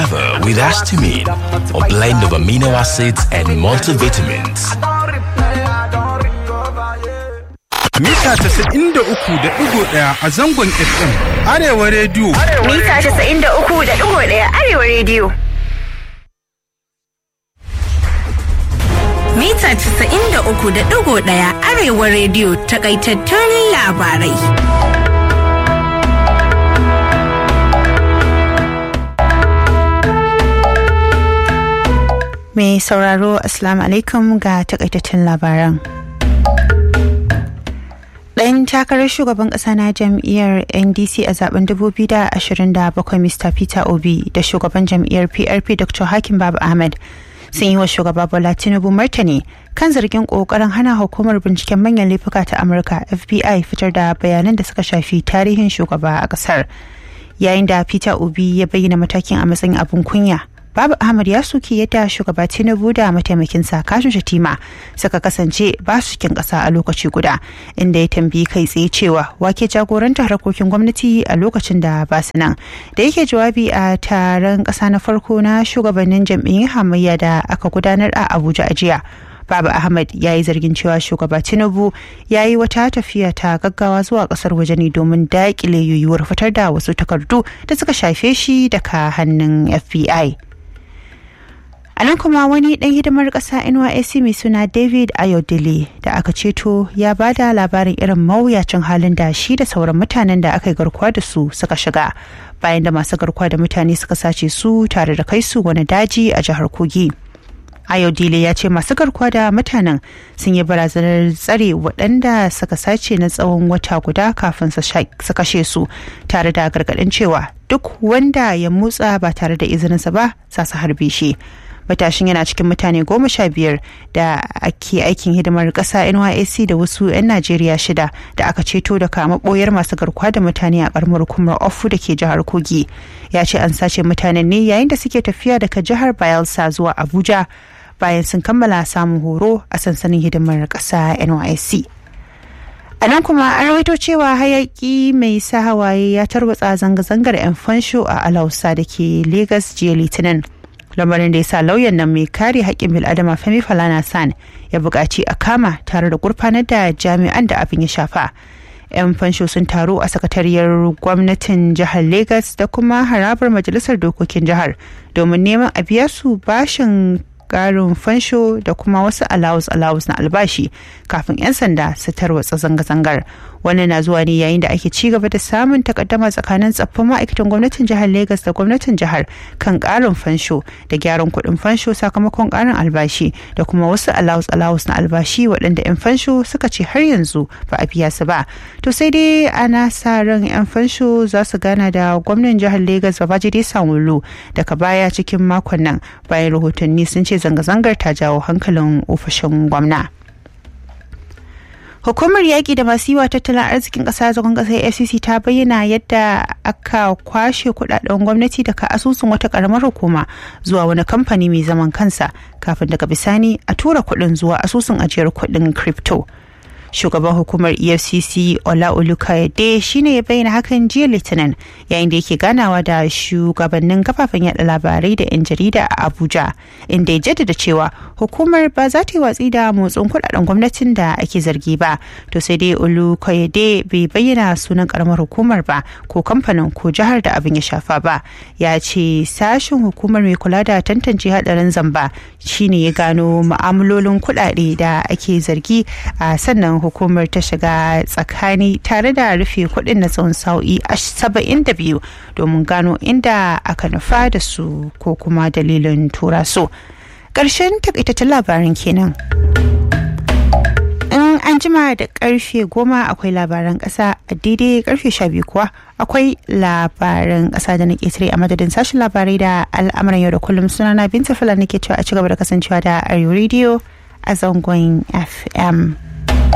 together with histamine, a blend of amino acids and multivitamins. Mita 93.1 a zangon FM Arewa Radio. Mita 93.1 Arewa Radio. Mita 93.1 Arewa Radio takaitattun labarai. Mai sauraro Assalamu alaikum ga takaitattun labaran. Ɗan takarar shugaban ƙasa na jam'iyyar NDC a zaben 2027 Mr. Peter Obi da shugaban jam'iyyar PRP Dr. Hakim Babu Ahmed sun yi wa shugaba Bola Tinubu martani kan zargin ƙoƙarin hana hukumar binciken manyan laifuka ta Amurka FBI fitar da bayanan da suka shafi tarihin shugaba a ƙasar. Yayin da Peter Obi ya bayyana matakin a matsayin abin kunya. Babu Ahmad ya soki yadda shugaba Tinubu da mataimakinsa Kashin Shatima suka kasance ba su cikin ƙasa a lokaci guda inda ya tambayi kai tsaye cewa wake jagorantar harkokin gwamnati a lokacin da ba su nan. Da yake jawabi a taron ƙasa na farko na shugabannin jam'iyyun hamayya da aka gudanar a Abuja a jiya. Baba Ahmad ya yi zargin cewa shugaba Tinubu ya yi wata tafiya ta gaggawa zuwa kasar waje ne domin daƙile yiwuwar fitar da wasu takardu da suka shafe shi daga hannun FBI. A nan kuma wani ɗan hidimar ƙasa NYSC mai suna David Ayodele da aka ceto ya ba da labarin irin mawuyacin halin da shi da sauran mutanen da aka yi garkuwa da su suka shiga bayan da masu garkuwa da mutane suka sace su tare da kai su wani daji a jihar Kogi. Ayodele ya ce masu garkuwa da mutanen sun yi barazanar tsare waɗanda suka sace na tsawon wata guda kafin su kashe su tare da gargaɗin cewa duk wanda ya motsa ba tare da izininsa ba za su harbe shi. matashin yana cikin mutane goma sha biyar da ake aikin hidimar ƙasa nysc da wasu 'yan najeriya shida da aka ceto daga maɓoyar masu garkuwa da mutane a ƙaramar hukumar ofu da ke jihar kogi ya ce an sace mutanen ne yayin da suke tafiya daga jihar bayelsa zuwa abuja bayan sun kammala samun horo a sansanin hidimar ƙasa nysc a nan kuma an rawaito cewa hayaki mai sa hawaye ya tarwatsa zanga-zangar 'yan fansho a alausa da ke Legas jiya litinin lamarin da ya sa lauyan nan mai kare haƙƙin bil'adama femi falana san ya buƙaci a kama tare da gurfanar da jami'an da abin ya shafa 'yan fansho sun taru a sakatariyar gwamnatin jihar Legas da kuma harabar majalisar dokokin jihar domin neman a biya su bashin karin fansho da kuma wasu alawus alawus na albashi kafin 'yan sanda su tarwatsa zanga-zangar wannan na zuwa ne yayin da ake ci gaba da samun takaddama tsakanin tsaffin ma'aikatan gwamnatin jihar Legas da gwamnatin jihar kan karin fansho da gyaran kuɗin fansho sakamakon karin albashi da kuma wasu alawus alawus na albashi waɗanda 'yan fansho suka ce har yanzu ba a biya su ba to sai dai ana sa ran 'yan fansho za su gana da gwamnan jihar Legas Babajide Sanwo-Olu daga baya cikin makon nan bayan rahotanni sun ce zanga-zangar ta jawo hankalin ofishin gwamna. Hukumar yaƙi da masu yiwa tattalin arzikin ƙasa zagon ƙasar FCC ta bayyana yadda aka kwashe kudaden gwamnati daga asusun wata ƙaramar hukuma zuwa wani kamfani mai zaman kansa kafin daga bisani a tura kuɗin zuwa asusun ajiyar kuɗin crypto. shugaban hukumar efcc ola olukayade shine ya bayyana hakan jiya litinin yayin da yake ganawa da shugabannin kafafen yada labarai da 'yan jarida a abuja inda ya jaddada cewa hukumar ba za ta yi watsi da motsin kudaden gwamnatin da ake zargi ba to sai dai olukayade bai bayyana sunan karamar hukumar ba ko kamfanin ko jihar da abin ya shafa ba ya ce sashen hukumar mai kula da tantance hadarin zamba shine ya gano ma'amalolin kudade da ake zargi a sannan hukumar ta shiga tsakani tare da rufe kuɗin na tsawon sa'o'i saba'in da biyu domin gano inda aka nufa da su ko kuma dalilin tura su ƙarshen takaitaccen labarin kenan in an jima da karfe goma akwai labaran ƙasa a daidai karfe sha biyu kuwa akwai labaran ƙasa da na ƙetare a madadin sashen labarai da al'amuran yau da kullum sunana binta fulani ke cewa a ci gaba da kasancewa da arewa radio a zangon fm